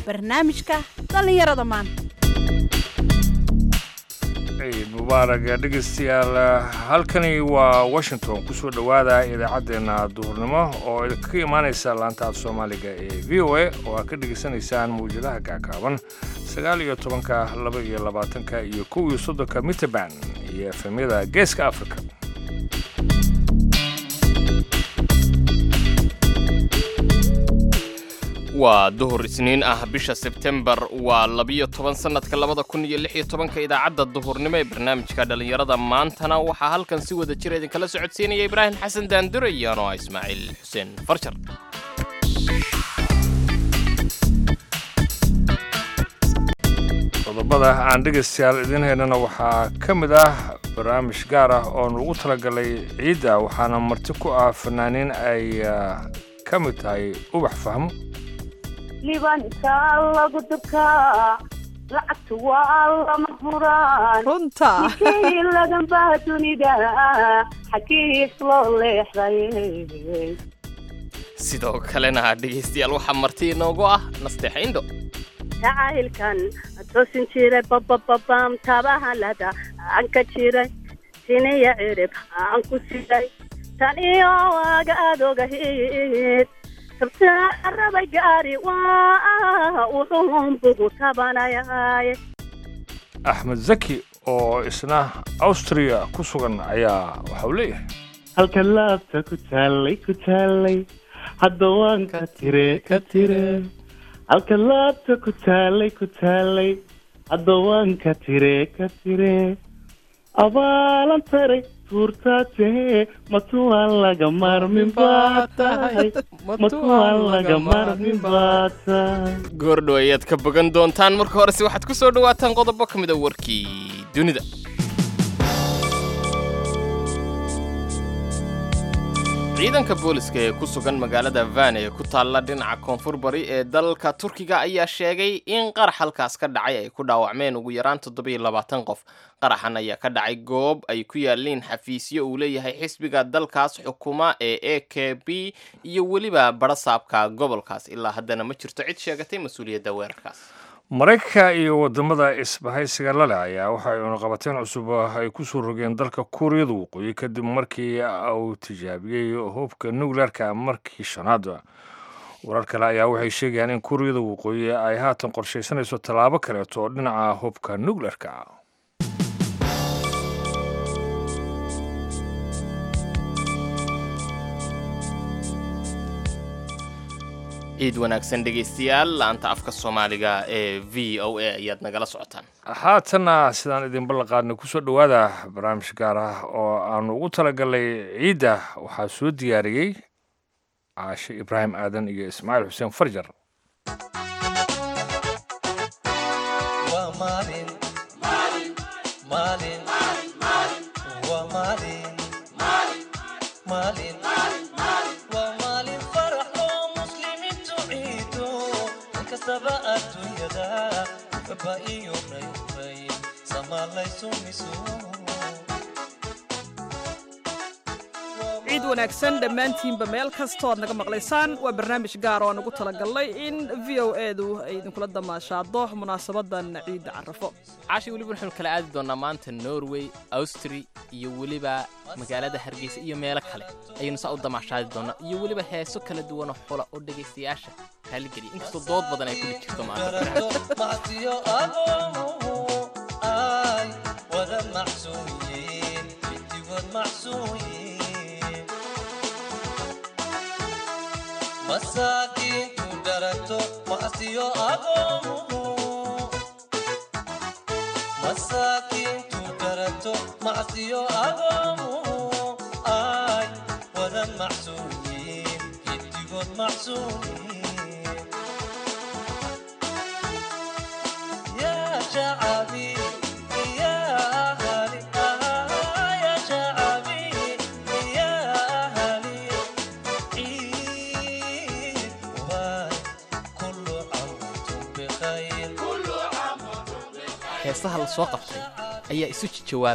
barnaamijka dhallinyarada maanta ciid mubaarag dhegaystayaal halkani waa washington kusoo dhowaada idaacaddeenna duhurnimo oo idinkaga imaanaysa laanta af soomaaliga ee v o a oo aad ka dhegaysanaysaan mawjadaha gaagaaban sagaal iyo tobanka laba iyo labaatanka iyo kow iyo soddonka mitterban iyo efemyada geeska africa waa duhur isniin ah bisha sebtembar waa labiyo toban sannadka labada kun iyo lix iyo tobanka idaacadda duhurnimo ee barnaamijka dhallinyarada maantana waxaa halkan si wada jira idinkala socodsiinaya ibraahim xasan daandure iyo anoo ah ismaaciil xuseen farjar qodobada aan dhegaystayaal idiin haynana waxaa ka mid ah barnaamij gaar ah oo nugu talagalay ciidda waxaana marti ku ah fanaaniin ay ka mid tahay ubax fahmo libanka lagu durkaa lacagtu waa lama huraan runta kii laganbaa dunida xagiis loo leexday sidoo kalena dhegaystayaal waxaa marti inoogu ah nasteexa indho jacaylkan toosin jiray babababam tabahalada aan ka jiray siniya cirib aan ku siday tan iyo waaga aad ogahid rabay gaari waa wuxuunbugu tabanayaaye axmed zaki oo isna awstriya ku sugan ayaa waxauu leeyahay halka laabta ku taallay ku taallay hadda waan ka tire ka tire halka laabta ku taallay ku taallay hadda waan ka tire ka tire abaalan taray tuurtaatee matuwaan laga marmin baa tahay matuwaan laga marmin baa tahay goordhow ayaad ka bogan doontaan marka horese waxaad ku soo dhowaataan qodobo ka mid a warkii dunida ciidanka booliska ee ku sugan magaalada van ee ku taalla dhinaca koonfur bari ee dalka turkiga ayaa sheegay in qarax halkaas ka dhacay ay ku dhaawacmeen ugu yaraan toddobiyo labaatan qof qaraxan ayaa ka dhacay goob ay ku yaalliin xafiisyo uu leeyahay xisbiga dalkaas xukuma ee a k b iyo weliba barasaabka gobolkaas ilaa haddana ma jirto cid sheegatay mas-uuliyadda weerarkaas maraykanka iyo wadamada isbahaysiga lale ayaa waxa ay unaqabateen cusub ay ku soo rogeen dalka kuuriyada waqooyi kadib markii uu tijaabiyey hubka nuclearka markii shanaad warar kale ayaa waxay sheegayaan in kuuriyada waqooyi ay haatan qorshaysanayso tallaabo kaleeto oo dhinaca hubka nuclearka ciid wanaagsan dhegaystayaal laanta afka soomaaliga ee v o a ayaad nagala socotaan haatanna sidaan idinba laqaadnay kusoo dhowaada barnaamij gaar ah oo aanu ugu talagalnay ciidda waxaa soo diyaariyey caashe ibraahim aadan iyo ismaaciil xuseen farjar ciid wanaagsan dhammaantiinba meel kastood naga maqlaysaan waa barnaamij gaar oo aan ugu talagalnay in v o edu ay idinkula damaashaado munaasabadan ciidda carafo caashi weliba waxaynu kala aadi doonnaa maanta norway austri iyo weliba magaalada hargeysa iyo meelo kale ayaynu saa u damaashaadi doonnaa iyo weliba heeso kala duwanoo xula oo dhegaystayaasha raaligeliya inkastoo dood badan ay ku dhi jirto masaakiintu dharato macsiyo agoomuhu masaakiintu dharato macsiyo agoomuhu ay wada macsuumiin giddigood macsuumiin yaa shacabi yaa ahali yaa shacabi yaa ahali ciid waay kullu camuntum bikhayr heesaha la soo qabtay ayaa isu jawaabaya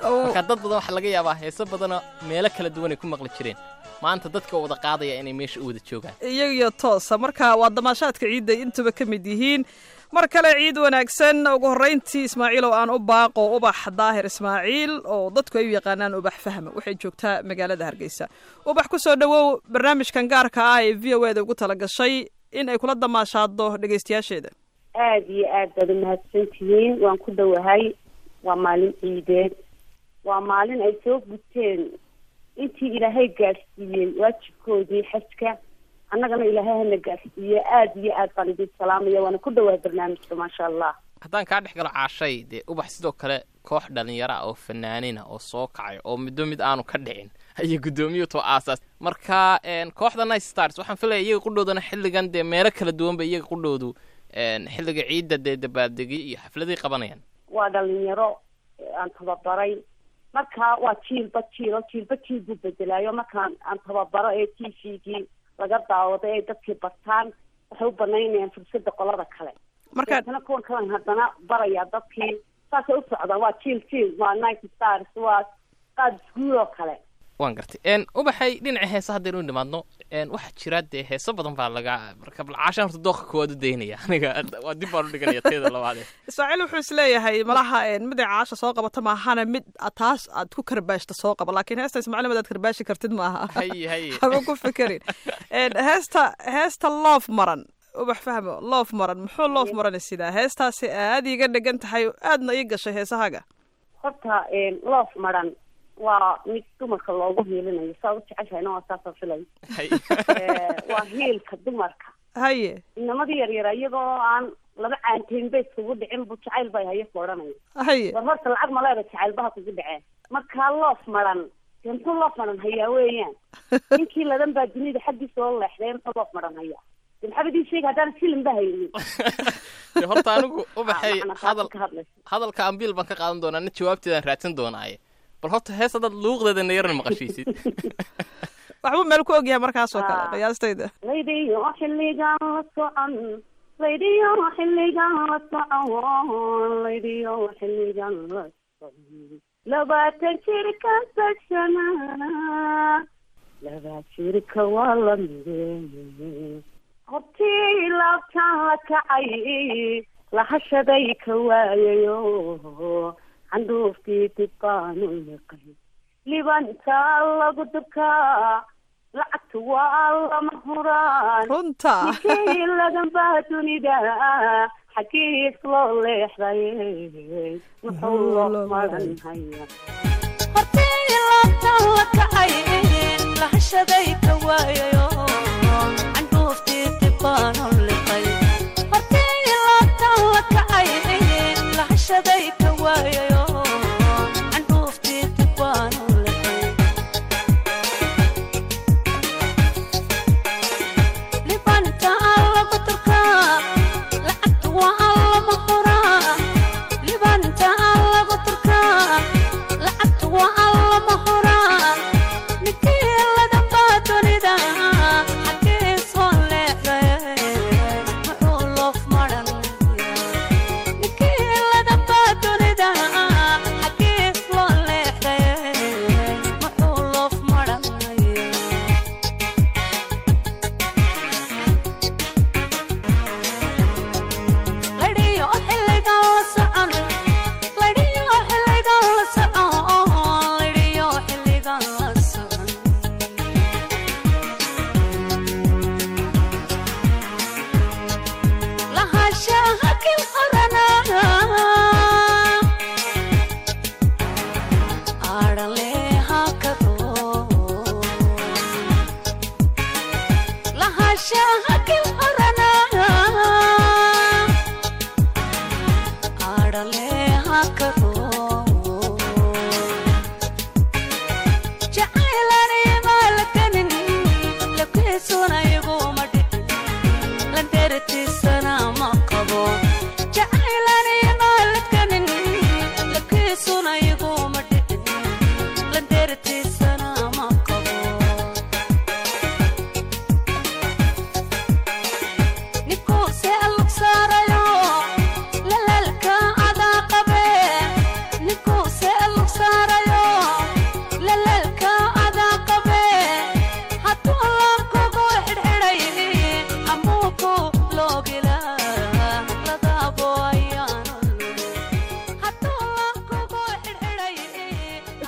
marka dad badan waxaa laga yaabaa heeso badanoo meelo kala duwanay ku maqli jireen maanta dadka wada qaadaya inay meesha u wada joogaan iyagiyo toosa marka waa damaashaadka ciidda intuba ka mid yihiin mar kale ciid wanaagsan ugu horrayntii ismaaciil oo aan u baaqo ubax daahir ismaaciil oo dadku ay u yaqaanaan ubax fahma waxay joogtaa magaalada hargeysa ubax ku soo dhowow barnaamijkan gaarka ah ee v o eda ugu tala gashay in ay kula damaashaado dhegaystayaasheeda aada iyo aad baad umahadsan tihiin waan ku dhowahay waa maalin ciideed waa maalin ay soo guteen intii ilaahay gaadhsiiyey waajibkoodii xajka annagana ilaahay hana gaadhsiiye aada iyo aad baan idin salaamaya waana ku dhowahay barnaamijka maasha allah haddaan kaa dhex galo caashay dee ubax sidoo kale koox dhalinyaro ah oo fanaanina oo soo kacay oo middo mid aanu ka dhicin ayay guddoomiyu too aasaas marka een, kooxda nice stars waxaan filaya iyaga qudhoodana xilligan dee meelo kala duwan ba iyaga qudhoodu een, xilliga ciidda dee dabaaldegi iyo xafladay qabanayaan waa dhalinyaro aan tababaray marka waa jiilba jiilo jiilba jiil buu bedelaayo markaan aan tababaro ee t v-gii laga daawado ee dadkii bartaan waxay u banaynayaan fursadda qolada kale marka deetana kuwan kalan haddana barayaa dadkii saasay u socdaan waa jiil jiil waa night stars waa qaad iskuul oo kale waan gartay een, ubaxay dhinaca heesa haddaynu u nimaadno een, waxaa jira dee heeso badan baa laga marka bal caashaan horta dooqa koowaad u daynaya aniga waa dib baan u dhiganaya teeda labaade ismaaciil wuxuu isleeyahay malaha een, mid ay caasha soo qabata maahana mid a- taas aad ku karbaashta soo qaba laakiin heesta ismaaciil mid aad karbaashi kartid maaha haye haye haba ku fekerin Een, heesta heesta loof maran ubax fahmo loof maran muxuu loof maran sidaa heestaasi aad iiga dhegan tahay aadna ii gashay heesahaga horta loof maran waa mid dumarka loogu hiilinayo saa u jeceshahayna waa saasoo filay haye waa hiilka dumarka haye inamadii yaryara iyagoo aan laba caanteyn ba iskugu dhicin bu jacayl bay hayo ku odhanaya haye war horta lacag maleeba jacaylbaha kugu dhaceen markaa loof maran dee muxuu loof maran hayaa weeyaan ninkii ladan baa dunida xaggiisa oo leexday muxuu loof maran hayaa de maxaaba idin sheega haddaan shilin ba haynin dee horta anigu ubaxay macna taasi hadal ka hadlaysa hadalka ambiil baan ka qaadan doonaa na jawaabteedaan raadsan doonaaye bal horta hees haddaad luuqdeeda nayaran maqashiisid waxbuu meel ku ogyahay markaas oo kale Ah. qiyaastayda laydiyo xilligan la socon laydiyo xilligan la socon laydiyo xilligan la socon labaatan jirka sashana laba jirka waa la mide hortii laabtaan la kacay lahashaday ka waayayo candhuufkii dib baanu liqay libantaa lagu dubkaa lacagta waa lama huraan runta nikii laganbaa dunida xaggiis loo leexday wuxuu loo maran haya Libanta alla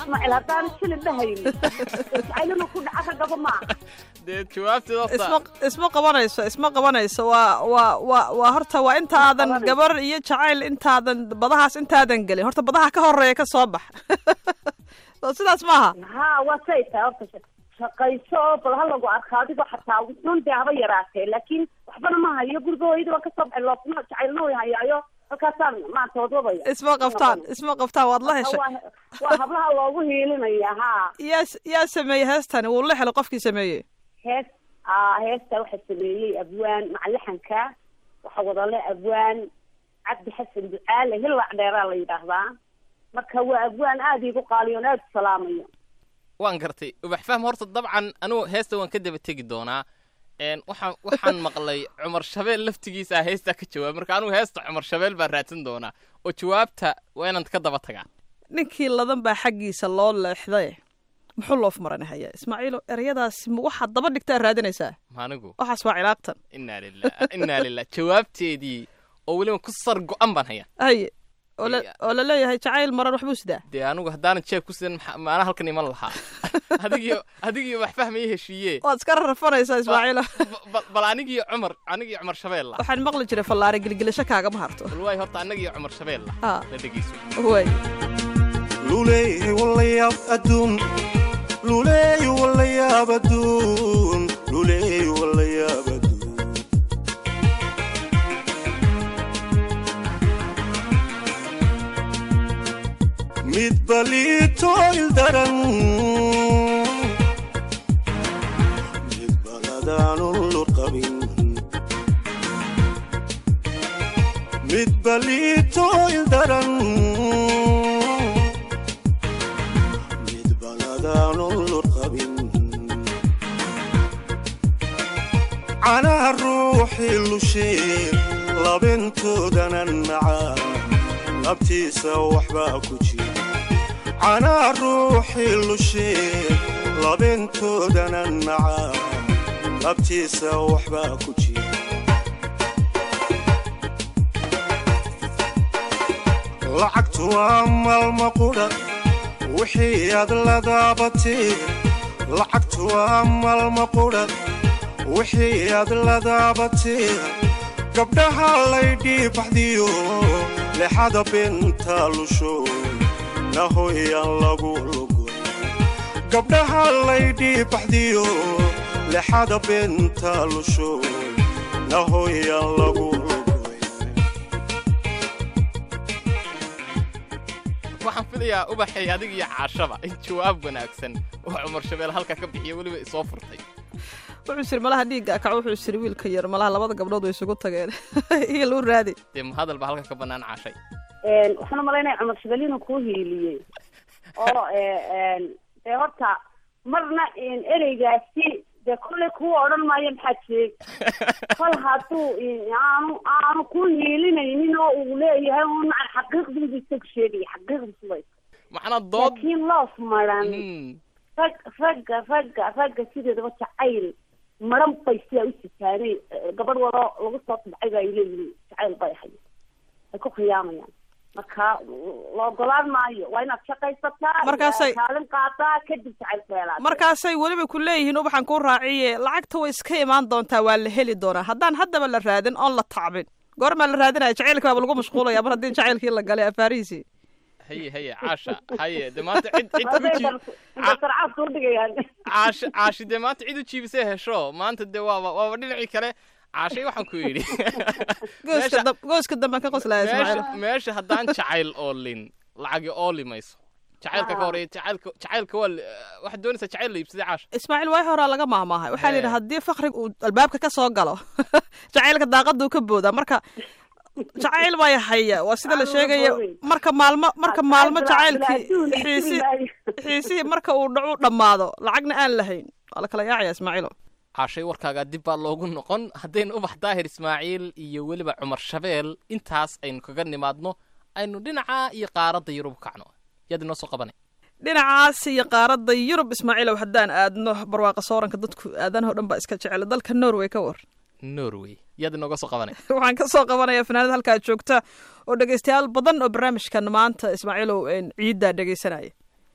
ismaaciil haddaan shilin dhahayni jacaylinu ku dhaca ragaba maaha dee jawaabteed horta isma isma qabanayso isma qabanayso waa waa waa waa horta waa intaadan qabanayso. gabar iyo jacayl intaadan badahaas intaadan gelin horta badaha ka horeeya ka soo bax soo sidaas maaha haa waa say tahay horta sha- shaqayso oo bal ha lagu arka adigoo xataa nun dee haba yaraatee laakiin waxbana ma hayo guriga hooyada waan kasoo baxay loofna jacaylna way hayaayo halkaasaan maanta wadwadaya isma qabtaan isma qabtaan waad la heshay waa waa hablaha loogu hiilinaya haa yaa yaa sameeyey heestani wuu la helay qofkii sameeyey hees aa heesta waxaa sameeyey abwaan macalaxanka waxaa wadale abwaan cabdi xasan ducaale hillac dheeraa la yidhaahdaa marka waa abwaan aada iigu qaaliyo on aada u salaamayo waan gartay ubax fahm horta dabcan anugu heesta waan ka daba tegi doonaa een waxaan waxaan maqlay cumar shabeel laftigiisa heestaa ka jawaab marka anugu heesta cumar shabeel baan raadsan doonaa oo jawaabta waa inaan ka daba tagaa ninkii ladan baa xaggiisa loo leexday muxuu loof maranahaya ismaaciilo ereyadaasi ma waxaad daba dhigtaa raadinaysaa maanigu waxaas waa cilaaqtan inaa lilah inaa lilah jawaabteedii oo weliba ku sar go-an baan haya haye oo la Iya. oo la leeyahay jacayl maran waxbuu sidaa dee anigu haddaanan jeeb ku sidan maxa- maana halkan iman lahaa adigiyo adigiyo wax fahmaya heshiiye waad iska rarfanaysaa ismaaciilo Ba- ba- bal anigiyo cumar anigiyo cumar shabeel la waxaan maqli jiray fallaare gilgilasho kaagama harto bal waay horta annagiyo cumar shabeel la Ah. la dhegeyso way luleey walayaab adduun luleey walayaab adduun luleey walayaab adduun mid baliito ildaran mid baladaanun lurqabin mid baliito ildaran mid baladaanun lurqabin canaha ruuxii lushee labintoodana nacaa labtiisa waxbaa ku jira canaha ruuxii lushee labintoodana nacaa labtiisa waxbaa ku jira lacagtu waa maalma qudha wixii aad la daabatee lacagtu waa maalma qudha wixii aad la daabatee gabdhaha laydhii baxdiyo lexada binta lusho nahoyaan lagu lugoy gabdhaha laydhii baxdiyo lexada binta lusho nahoyaan lagu lugoy waxaan filayaa ubaxay adiga iyo caashaba in jawaab wanaagsan oo cumar shabeel halka ka bixiya weliba isoo furtay wuxuu siri malaha dhiigga akac wuxuu siri wiilka yar malaha labada gabdhood way isugu tageen iyo luu raadi dee hadal baa halka ka bannaan caashay waxaan umalaynaya cumar shabel inuu kuu hiiliyey oo dee horta marna ereygaasi dee kolley kuu odhan maayo maxaa jeeg kol hadduu aanu aanu ku hiilinaynin oo uu leeyahay un xaqiiqdiibu isagu sheegaya xaqiiqdiisu way macnaa dood laakiin loof maran Hmm. rag ragga ragga ragga sideedaba jacayl maran bay sidaa u sitaanay gabadh wado lagu soo tubcay ba ay leeyihiin jacayl bay ahay ay ku khiyaamayaan marka la ogolaan maayo waa inaad shaqaysataa Markaasay- kaalin qaataa kadib jacayl feelaad markaasay weliba ku leeyihiin ubaxan kuu raaciye lacagta way iska imaan doontaa waa la heli doonaa haddaan haddaba la raadin oon la tacbin goormaa la raadinaya jacaylka baaba lagu mashquulaya mar haddii jacaylkii la galay afaarihiisii haye haye caasha haye dee maanta cid cid u jii Ca- sarcaad kuu dhigayaan caashi caashi dee maanta cid u jiibisay hesho maanta dee waaba waaba dhinacii kale caashay waxaan ku yidhi gooska Meesha- dam- gooska dambe ka qoslaya ismaaciil meesha meesha haddaan jacayl oolin lacagi ooli mayso jacaylka ka horeeya jacaylka jacaylka waa la- waxaad doonaysaa jacayl la iibsaday caasha ismaaciil waay horaa laga maahmaahay waxaa la yidhi Ee. haddii fakriga uu albaabka ka soo galo jacaylka daaqaduu ka boodaa marka jacayl bay haya waa sida la Aan sheegaya la boodin. marka maalmo marka maalmo Adduun jacaylkii la xiisi sugi maayo. xiisihii marka uu dhacu dhammaado lacagna aan lahayn waa la kala yaacaya ismaaciilo caashay warkaagaa dib baa loogu noqon haddaynu ubax daahir ismaaciil iyo weliba cumar shabeel intaas aynu kaga nimaadno aynu dhinaca iyo qaaradda yurub kacno yaad inoo soo qabanay dhinacaas iyo qaaradda yurub ismaaciilow haddaan aadno barwaaqa sooranka dadku aadanaho dhan baa iska jecel dalka norway ka war norway yaad inooga soo qabanay waxaan ka soo qabanaya fanaanad halkaa joogta oo dhegaystayaal badan oo barnaamijkan maanta ismaaciilow een ciiddaa dhegaysanaya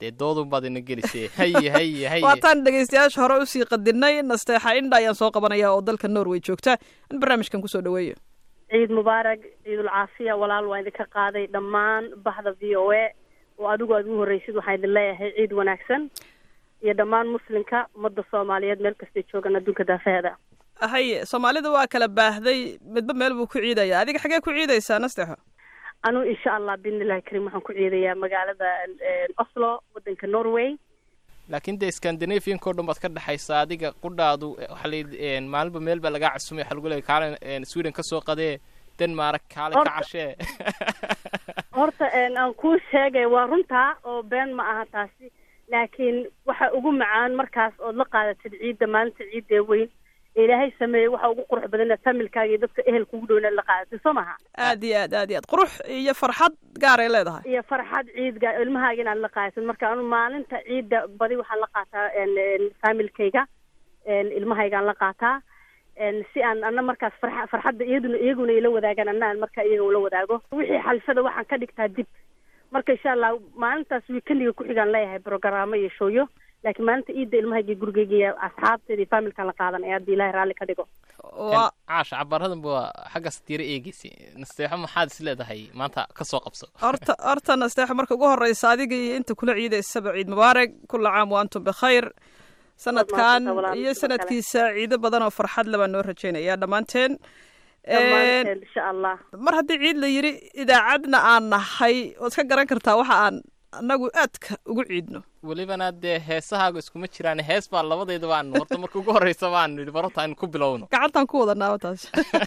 dee doodun baad ina gelisee haye haye haye waataan dhegaystayaasha hore usii qadinay nasteexa indha ayaan soo qabanaya oo dalka norway joogta in barnaamijkan kusoo dhaweeyo ciid mubaarag ciidul caafiya walaal waa idinka qaaday dhammaan bahda v o a oo adigu aad ugu horreysid waxaan idin leeyahay ciid wanaagsan iyo dhammaan muslimka ummadda soomaaliyeed meel kastay joogaan adduunka daafaheeda haye soomaalida waa kala baahday midba meel buu ku ciidaya adiga xagee ku ciidaysaa nasteexo anu insha allah biidnillahi kariim waxaan ku ciidayaa magaalada oslo wadanka norway laakiin dee scandinavianka o dhan baad ka dhexaysaa adiga qudhaadu waxaa la maalinba meel baa lagaa casumay waxaa lagu leeyay kaale sweden ka soo qadee denmark kaale ka cashee horta aan kuu sheegay waa runtaa oo been ma aha taasi laakiin waxa ugu macaan markaas ood la qaadatid ciidda maalinta ciidda weyn ilaahay sameeyey waxa ugu qurux badan inaad familkaaga iyo dadka ehelka ugu dhow inaad la qaadatid soo maha aad iyo aad aad iyo aad qurux iyo farxad gaaray leedahay iyo farxad ciidga ilmahaaga inaad la qaadatid marka anu maalinta ciidda badi waxaan la qaataa familkayga ilmahaygaan la qaataa si aan ana markaas farxa farxadda iyaduna iyaguna ila wadaagaan ana aan marka iyaga ula wadaago wixii xalfada waxaan ka dhigtaa dib marka insha allah maalintaas weekendiga ku-xigaan leeyahay brogaraamo iyo shooyo laakiin maalinta ciidda ilmahayga gurigeyga iyo asxaabteeda iyo familkan la qaadanaya haddii ilaahay raalli ka dhigo caasha cabaradan ba xaggaas diiro eegeysa nasteexo maxaad is leedahay maanta ka soo qabso horta horta nasteexo marka ugu horreysa adiga iyo inta kula ciidaysaba ciid mubaarak kulla caam wa antum bikhayr sanadkan iyo sanadkiisa ciido badan oo farxad le baan noo rajeynaya dhammaanteen insha allah mar haddii ciid la yidhi idaacadna aan nahay waad ka garan kartaa waxa aan annagu aadka ugu ciidno welibana dee heesahaaga iskuma jiraan hees baa labadayda baan horta marka ugu horreysa baan nidhi barota aynu ku bilowno gacantaan ku wadanaaba taas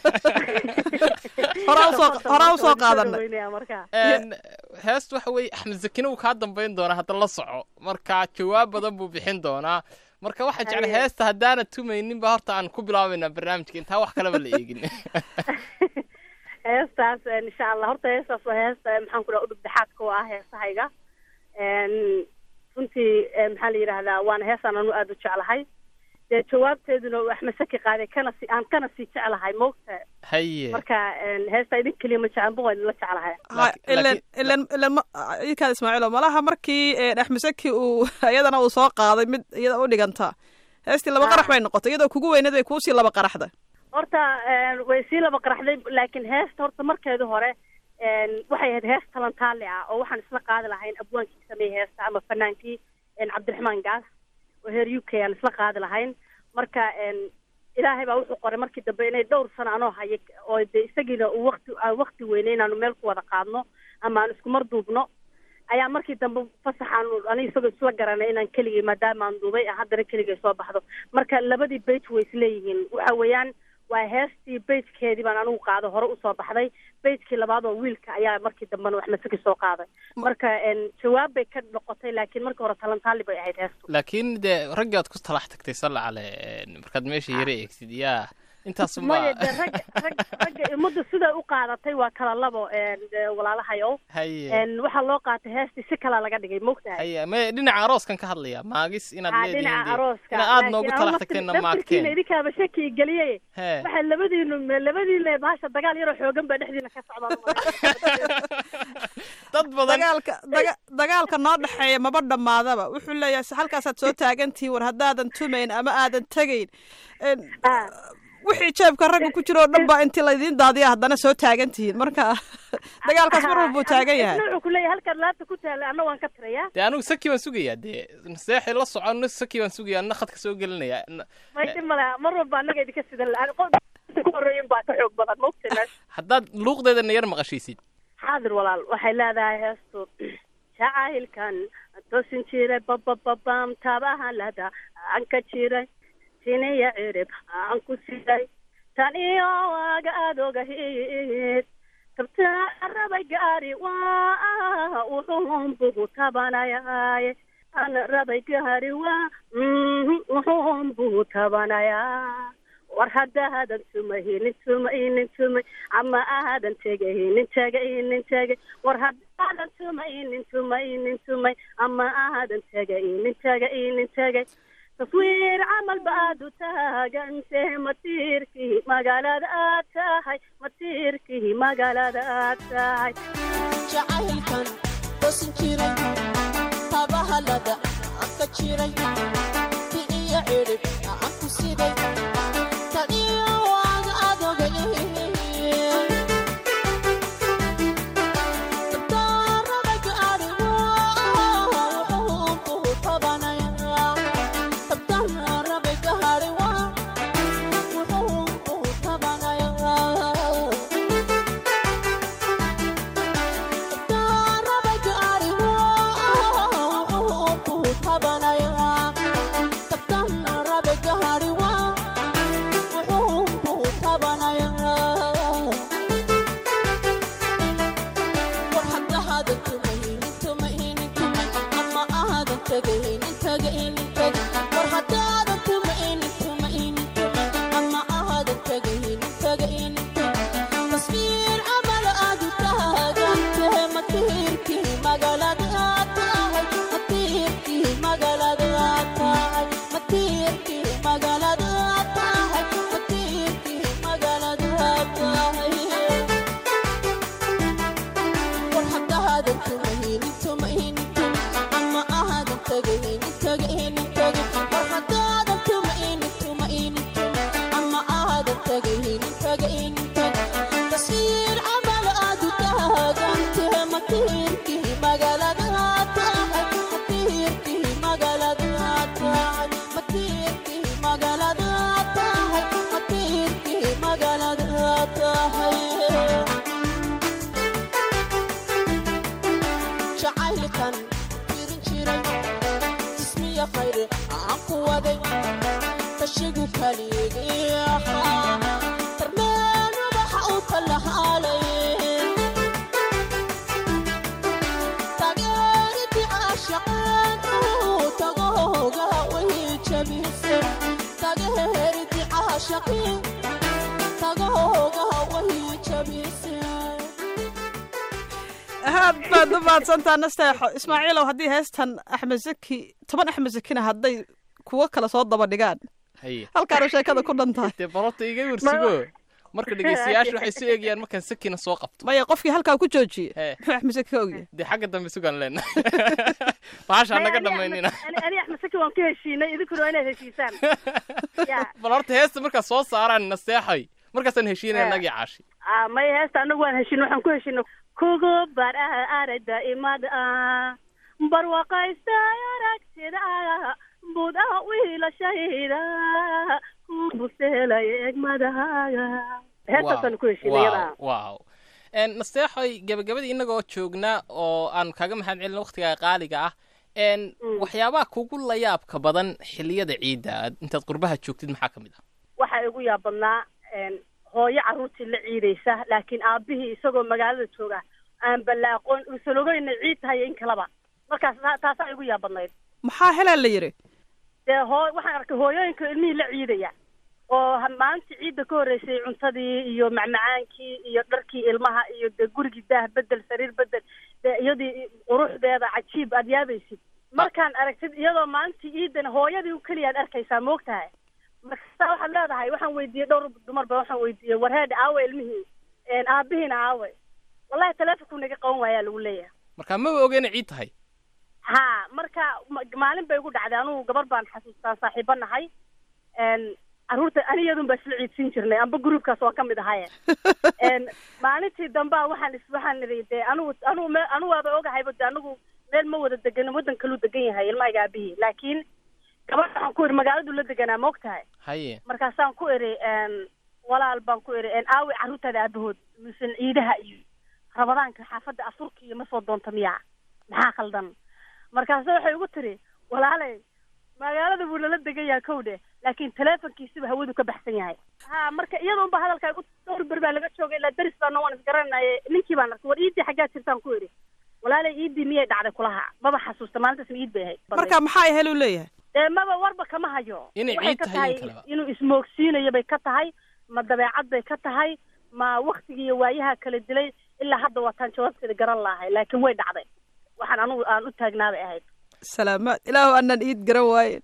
horaa usoo horaa usoo qaadanay heestu waxa weeye axmed zakine uu kaa dambayn doonaa hadda la soco marka jawaab badan buu bixin doonaa marka waxaa jecla heesta haddaana tumaynin ba horta aan ku bilaabaynaa barnaamijka intaa wax kaleba la eegin heestaas insha allah horta heestaas waa heesta maxaan ku dhaha udhub dhexaadka oo ah heesahayga runtii maxaa la yidhaahdaa waana heesaan anu aada u jeclahay dee jawaabteeduna axmed saki qaaday kana si aan kana sii jeclahay moogta haye marka heesta idin keliya ma jeclan boqo idinla jeclahay ilan ilan ilan idinkaada ismaaciilo malaha markii axmed saki uu iyadana uu soo qaaday mid iyada u dhiganta heestii laba qarax bay noqotay iyadoo kugu weyneed bay kuusii laba qaraxda horta way sii laba qaraxday laakiin heesta horta markeedu hore waxay ahayd hees talantaali ah oo waxaan isla qaadi lahayn abwaankii sameeyey heesta ama fanaankii cabdiraxmaan gaas oo heer u k aan isla qaadi lahayn marka ilaahay baa wuxuu qoray markii dambe inay dhowr sano anoo haya oo de isagiina uu wakti wakti weynay inaanu meel ku wada qaadno ama aan isku mar duubno ayaa markii dambe fasaxaan aniga isagoo isla garanay inaan keligay maadaama aan duubay haddana keligay soo baxdo marka labadii bage way isleeyihiin waxa weeyaan waa heestii bagekeedii baan anigu qaado hore usoo baxday bagekii labaad oo wiilka ayaa markii dambena wax masaki soo qaaday marka jawaab bay ka noqotay laakiin markii hore talantaali bay ahayd heestu laakiin dee raggii aad ku talax tagtay salla cale markaad meesha yara eegtid yaa intaas maya de rag rag ragga ummadda siday u qaadatay waa kala labo walaalahayow haye waxaa loo qaatay heestii si kalaa laga dhigay mogtahay haye maya dhinaca arooskan ka hadlaya maagis inaad ha leedihiin dhinaca dee. arooska inaad aad noogu talax tagteenna laakiin maagteen idinkaaba shaki geliyey Hee. waxay labadiinu labadiina bahasha dagaal yaroo xoogan baa dhexdiina ka socdaan dad badan dagaalka daga- dagaalka noo dhexeeya maba dhammaadaba wuxuu leeyahay halkaasaad soo taagantihiin war haddaadan tumayn ama aadan tegayn En, Ah. wixii jeebka ragga ku jira oo dhan baa intii laydiin daadiya haddana soo taagan tihiin marka dagaalkaas mar walbuu taagan yahay wuxuu ku leeyahay halkaad laabta ku taala anna waan ka tirayaa dee anigu saki baan sugayaa dee naseexi la soco na saki baan sugayaa na khadka soo gelinaya Na- may dhib male mar walba annaga idinka sidan la- qof ku horreeyin baa ka xoog badan mogta meesha haddaad luuqdeedana yar maqashiisid xaadir walaal waxay leedahay heestu jacaylkan toosin jiray babababam tabahalada aan ka jiray siniya cirib aan ku siday tan iyo waaga aad ogahid tabtaa rabay gaari waa wuxuun bugu tabanayaaye an rabay gaari waa mhm, wuxuun bugu tabanayaa war haddaadan tumaynin tumaynin tumay ama aadan tegaynin tegaynin tegay war haddaadan tumaynin tumaynin tumay ama aadan tegaynin tegaynin tegay taswiir camal baad u taagantee matiirkii magaalada aad tahay matiirkii magaalada aad tahay jacaylkan toosin jiray tabahala jiray iyo cirib aan ku siday taniyo waad adogay dabdaarabag arigo wuxuu kuhu tabanaya dabdaarabag ariwa wuxuu kuhu tabanaya تصوير عمل أدو تاغنته مطيركي مغلد آتاي مطيركي مغلد آتاي مطيركي مغلد آتاي مطيركي مغلد آتاي والحق هذا انتمهين انتمهين أما هذا انتقهين انتقهين انتقهين والحق هذا انتمهين انتمهين أما هذا انتقهين انتقهين انتقهين تصير عمل أدو تاغنته مطيركي مغلد آتاي مطيركي مغلد آتاي مطيركي مغلد آتاي مطيركي مغلد آتاي jacaylkan jirin jiray jismiya khayr aan ku waday tashigu kaligii ahaa darmeen ubaxa u kalahaalay tageeriti caashaqeen uu tagooga way jabise tageeriti caashaqeen tagooga way jabise aad baad u mahadsantaa nasteexo ismaaciilow haddii heestan axmed zaki toban axmed zakina hadday kuwo kale soo daba dhigaan haye halkaanu sheekada ku dhan tahay dee barota iga wersugo marka dhegeystayaashu waxay soo eegayaan markaan sakina soo qabto maya qofkii halkaa ku joojiye Hee. muxuu axmed zaki ka ogyahay dee xagga dambe sugaan leena bahashaa naga dhamaynina ani axmed saki waan ka heshiinay idinkuna waa inaad heshiisaan ya bal horta heesta markaa soo saaraan naseexay markaasaan heshiinaya Eh. nagii caashi Ah, maya heesta anagu waan heshiino waxaan ku heshiino kugu bar aragda imad ah barwaqaysta aragtida budaha wiilashayda ku buseelay egmadaaga heestaasaan ku heshiinay iyada wow En, nasteexoy gabagabadii inagoo joognaa oo aan kaaga mahad celin waqtigaa qaaliga ah En, waxyaabaha kugu layaabka badan xilliyada ciidda aad- intaad qurbaha joogtid maxaa ka mid ah waxaa igu yaab badnaa een, hooyo carruurtii la ciidaysa laakiin aabihii isagoo magaalada jooga aan ballaaqoon uusan ogeyna ciid tahay in kalaba markaas taa- taasaa igu yaab badnayd maxaa helaa la yidhi dee hoo waxaan arkay hooyooyinka ilmihii la ciidaya oo ha- maalintii ciidda ka horreysay cuntadii iyo macmacaankii iyo dharkii ilmaha iyo dee gurigii daah bedel sariir bedel dee iyadii quruxdeeda cajiib aad yaabaysid markaan aragtid iyadoo maalintii ciidana hooyadii keliya aad arkaysaa moogtahay markasta waxaad leedahay waxaan weydiiyey dhowr dumar ba waxaan weydiiyey warheedha aawe ilmihii een, aabihiina aawe wallahi taleefonkuu naga qaban waayaa lagu leeyahay marka maba ogeena ciid tahay ha marka ma- maalin bay igu dhacday anugu gabar baan xasuustaa saaxiibo nahay n carruurta aniyadun baa isla ciidsin jirnay amba gruubkaas waa ka mid ahaye n maalintii dambaa waxaan is waxaan idhi dee anugu anugu me anugu waaba ogahayba de anigu meel ma wada degan waddan kaluu degan yahay ilmahayga aabihii laakiin gabadha waxaan ku idhi magaaladu la deganaa ma og tahay haye markaasaan ku idhi n walaal baan ku idhi n aawi carruurtaada aabahood misan ciidaha iyo rabadaanka xaafadda afurka iyo ma soo doonta miyaa maxaa khaldan markaase waxay ugu tiri walaalay magaalada buu nala degan yahay kow dhe laakiin teleefonkiisiba hawadu ka baxsan yahay ha marka iyada unba hadalkaa igu dhowr ber baa laga joogay ilaa deris baa noon isgaranaye ninkii baan arkay war iidii xaggaa jirtaan ku idhi walaalay iidii miyay dhacday kulaha maba xasuusta maalintaasna iid bay ahayd marka maxaa heluu leeyahay dee maba warba kama hayo Inay Waxay ciid ka tahay in tahay kaleba. inuu ismoogsiinayo bay ka tahay ma dabeecad bay ka tahay ma waktigii iyo waayaha kala dilay ilaa hadda waataan jawaabteeda garan lahay laakiin way dhacday waxaan anugu aan u taagnaa bay ahayd salaamaad ilaahu anaan iid garan waayen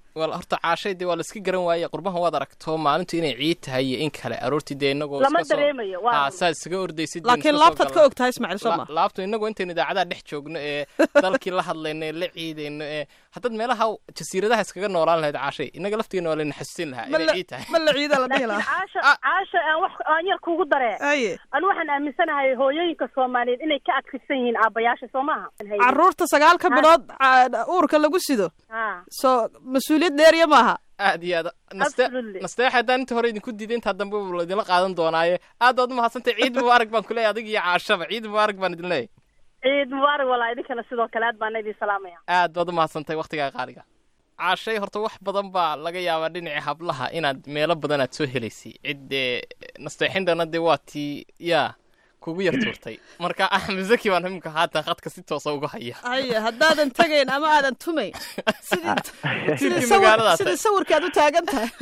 wal horta caashay dee waa la iska garan waaye qurbahan waad aragto maalintu inay ciid tahay iyo in kale aroortii dee inagoo lama iska soo- dareemayo waa haa saa isaga ordaysid laakiin laabtaad ka og tahay ismaaciil soo ma laabtu inagoo intaynu idaacadaha dhex joogno ee dalkii la hadlayno ee la ciidayno ee haddaad meelaha jasiiradaha iskaga noolaan lahayd caashay inaga laftigeena waa layna xasuusin lahaa ma inay la ciid tahay ma la ciida la dhihi laakiin lahaa caasha caasha aan wax aan yar kugu daree haye anu waxaan aaminsanahay hooyooyinka soomaaliyeed inay ka adkaysan yihiin aabbayaasha soo maaha carruurta sagaalka bilood ca- uurka lagu sido ha soo mas-uuliyad dheeriya maaha aad iyo aad naste Absolutely. nasteex haddaan inta hore idinku diiday intaa dambe buu laydinla qaadan doonaaye aad baad umahadsantay ciid mubaarak baan ku leeyahay adiga iyo caashaba ciid mubaarak baan idin leeyahay ciid mubaarak walaa idinkana sidoo kale aad baana idin salaamaya aad baad umahadsantay waktigaa qaaliga caashay horta wax badan baa laga yaabaa dhinaca hablaha inaad meelo badan aad soo helaysay ciddee nasteexindana dee waa tii yaa kugu yar tuurtay marka axmed zaki baan imika haatan khadka si toosa uga haya haye haddaadan tegayn ama aadan tumayn sidii sidii Tirkii sawir- magaaladaas. sidii sawirkii aad u taagan tahay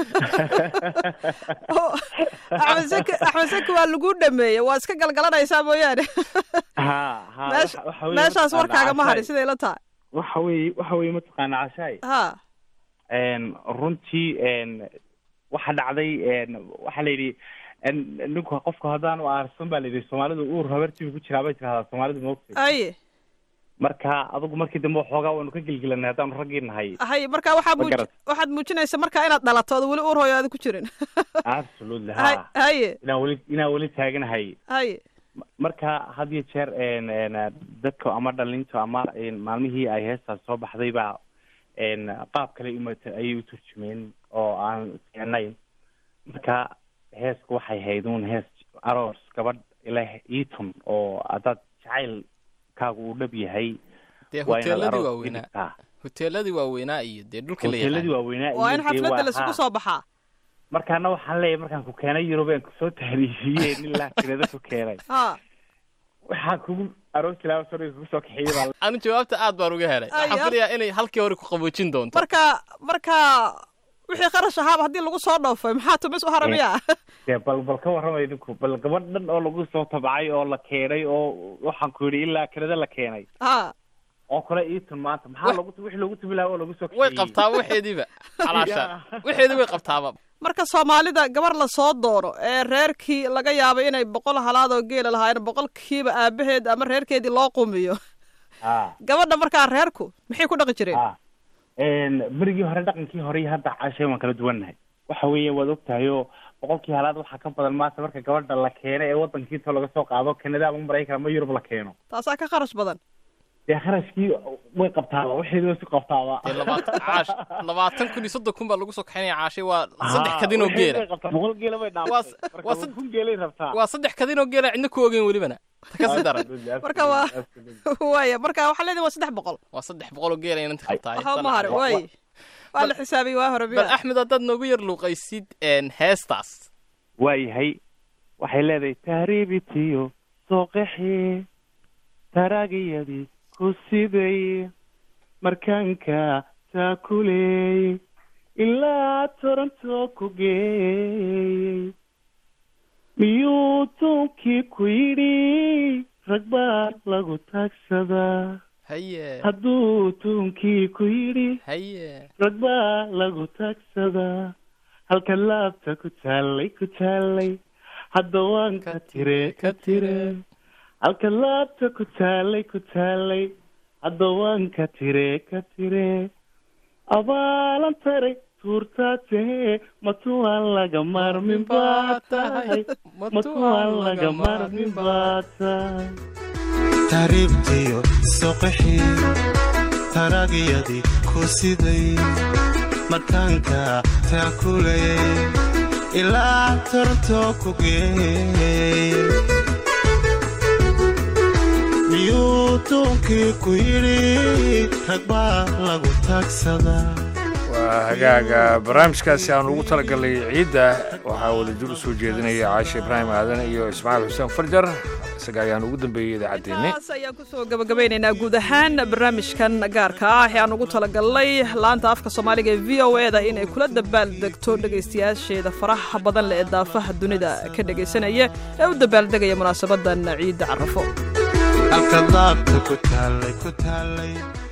Oo, axmed saki axmed saki waa lagu dhameeyey waa iska galgalanaysaa mooyaane ha ha Meesha- waxa- waxa weeye meeshaas mataqaanaa warkaaga ma hadhin cashaay. siday la tahay waxa weeye waxa weeye mataqaana cashaay ha een runtii een waxa dhacday een waxa la yidhi een ninku qofka haddaan u aarsan baa la yidhi soomaalidu uur habartiiba ku jiraa bay tirahdaa soomaalidu moogtay haye marka adigu markii dambe waxoogaa waanu ka gelgelanay haddaanu raggii nahay haye marka waxaa Ma muuj garat. waxaad muujinaysa marka inaad dhalato ood weli uur hooyo aada ku jirin absolutely Hay- ha haye inaan weli inaan weli taaganahay haye marka had iyo jeer een een dadka ama dhalinta ama een maalmihii ay heestaas soo baxday baa een qaab kale umata ayay u turjumeen oo aan fiicnayn marka heesku waxay hayd uun hees aroos gabadh ilaah iitun oo haddaad jacaylkaagu uu dhab yahay dee waa inaad hoteeladii aroos waaweynaa dhigtaa hoteeladii waaweynaa iyo dee dhulka la hoteeladii yaqaan waaweynaa waa in iyo dee xafladda waa- laisugu ha. soo baxaa markaana waxaan leeyahay markaan ku keenay yurub aan kusoo tahriishiyeen ilaa kirada ku keenay ha waxaa kugu aroos ilaa soriga kugu soo kaxeeyey baa anu jawaabta aad baan uga helay Ay, waxaan ab- filayaa inay halkii hore ku qaboojin doonto marka marka wixii kharash ahaaba haddii lagu soo dhoofay maxaa tumis u haramiya dee bal bal ka warramay idinku bal gabadh dhan oo lagu soo tabcay oo la keenay oo waxaan ku yidhi ilaa kirada la keenay ha oo kale iitun maanta maxaa lagu wixii loogu tubi lahaa oo lagu soo way kaxeeyey qabtaa waxeediiba calaasha Ya. waxeedii way qabtaaba marka soomaalida gabar la soo doono ee reerkii laga yaabo inay boqol halaad oo geela lahaayeen boqolkiiba aabaheed ama reerkeedii loo qumiyo ha gabadha markaa reerku maxay ku dhaqi jireen ha Een, berigii hore dhaqankii hore iyo hadda cashay waan kala duwannahay waxa weeye waad ogtahay oo boqolkii halaad waxaa ka badan maanta marka gabadha la keeno ee wadankiisa laga soo qaado kanada ama maraykan ama yurub la keeno taasaa ka kharash badan dee kharashkii way qabtaaba waxeedi way si qabtaaba dee labaatan caash labaatan kun iyo soddon kun baa lagu soo kaxinaya caashay waa saddex kadin oo geela boqol geela bay Waa s- dhaaftay waa marka sad- kun geelay rabtaa waa saddex kadin oo geela cidna ku ogeyn welibana ta kasi daran Marka waa- waaya marka waxaa leedahay waa saddex boqol waa saddex boqol oo geela inanta qabtaay waxba ma harin waay waa la xisaabiyey waa hore bal miya axmed haddaad noogu yar luuqaysid een, heestaas waayahay waxay leedahay tahriibitiyo sooqaxi taraagiyadii ku siday markaanka taakuleey ilaa toronto ku geeyey miyuu tuunkii ku yidhi rag baa lagu taagsadaa haye hadduu tuunkii ku yidhi haye rag baa lagu taagsadaa halka laabta ku taallay ku taallay hadda waan ka tire ka tire halka laabta ku taallay ku taallay hadda waan ka tire ka tire abaalan taray tuurtaa tahee matuwaan laga maarmin baa tahay matuwaan laga maarmin baa tahay taariibtiyo soqaxii taraagiyadii ku siday markaanka taakulayay ilaa torto ku geeyey miyuu tuunkii ku yidhi rag baa lagu taagsadaa waa hagaaga barnaamijkaasi aan ugu talagalnay ciidda waxaa wadajir u soo jeedinaya caashe ibraahim aadan iyo ismaaciil xuseen farjar isaga ayaan ugu dambeeyey idaacaddeenni taas ayaan kusoo gabagabeynaynaa guud ahaan barnaamijkan gaarka ah ee aan ugu talagalnay laanta afka soomaaliga ee v o e da inay kula dabaaldegto dhegaystayaasheeda faraha badan leh ee daafaha dunida ka dhegaysanaya ee u dabaaldegaya munaasabadan ciidda carafo halka laabta ku taallay ku taallay